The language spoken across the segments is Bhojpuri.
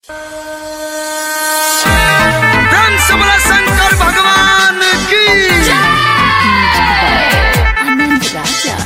हंस बोला शंकर भगवान की आनंद राजा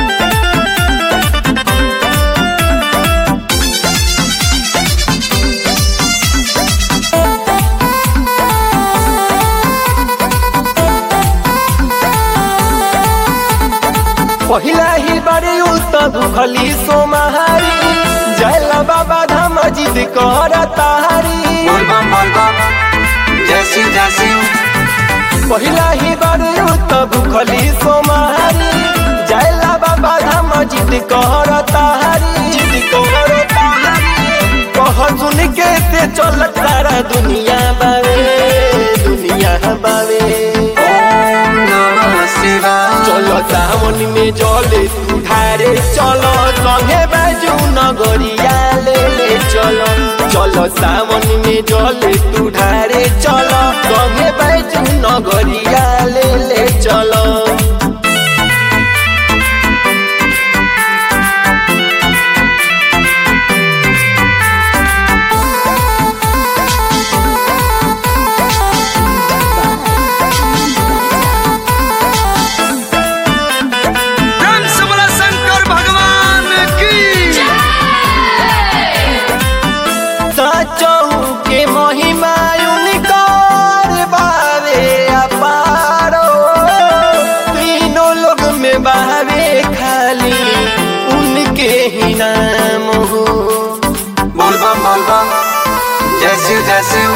पहिला ही बारी उत भूखली सोमहारी जयला बाबा धाम जिद कर तारी बोल बम बोल बम जय शिव जय शिव पहिला ही बारी उत भूखली सोमहारी जयला बाबा धाम जिद कर तारी जिद कर तारी कह सुन के ते चल तारा दुनिया बावे दुनिया बावे ओम नमः शिवाय চলো সামন মে জলে ধারে চলো সঙ্গে বাজু নগরিয়া লে চলো চলো সামন মে জলে ধারে চলো সঙ্গে বাজু নগরিয়া লে চলো हंस बोला शंकर भगवान की सचहु के महिमा उनकर बावे अपारो तीनों लोग में बावे खाली उनके ही नाम हो बोल बम बोल बम जय शिव जय शिव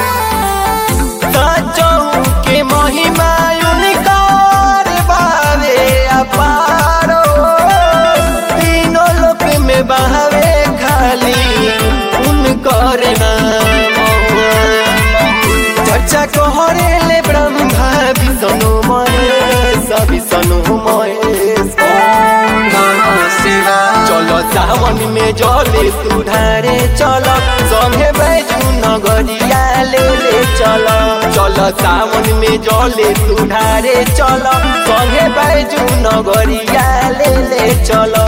सचहु के महिमा उनकर बावे अपारो तीनों लोक में बहावे खाली उनकर नाम चर्चा कहरे ले ब्रह्मा विष्णु महेश विष्णु महेश ओम नमः शिवाय चलो सावन में जले सुधारे चलो संगे बैजू नगरिया ले ले चलो चलो सावन में जले सुधारे चलो संगे बैजू नगरिया ले ले चलो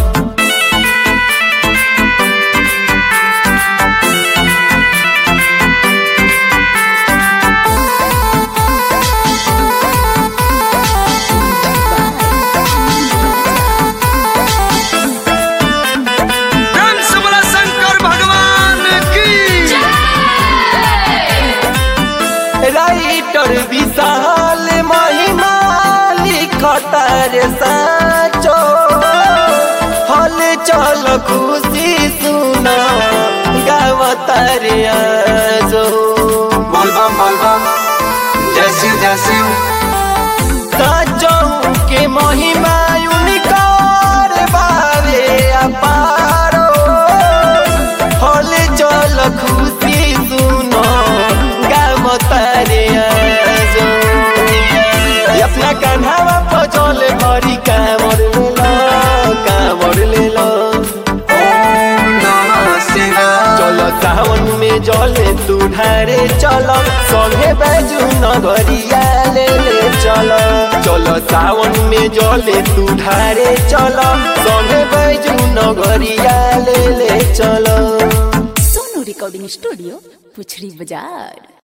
हंस बोला शंकर भगवान की राइटर विशाल महिमा लिखतर साचो हल चल खुशी सुना गावतर आजो बोल बम बोल बम जय शिव जय शिव साचो के महिमा उनकर बावे अपारो हल चल खुशी सुनो गावतर आजो अपना कान्हावा पचल भरी कामर लेलो कामर लेलो ओम नमः शिवाय चलो सावन में जले तू ढारे चलो संगे बैजू नगरिया ले ले चलो चलो सावन में जले तू ढारे चलो संगे बैजू नगरिया ले ले चलो सोनू रिकॉर्डिंग स्टूडियो पुछड़ी बाजार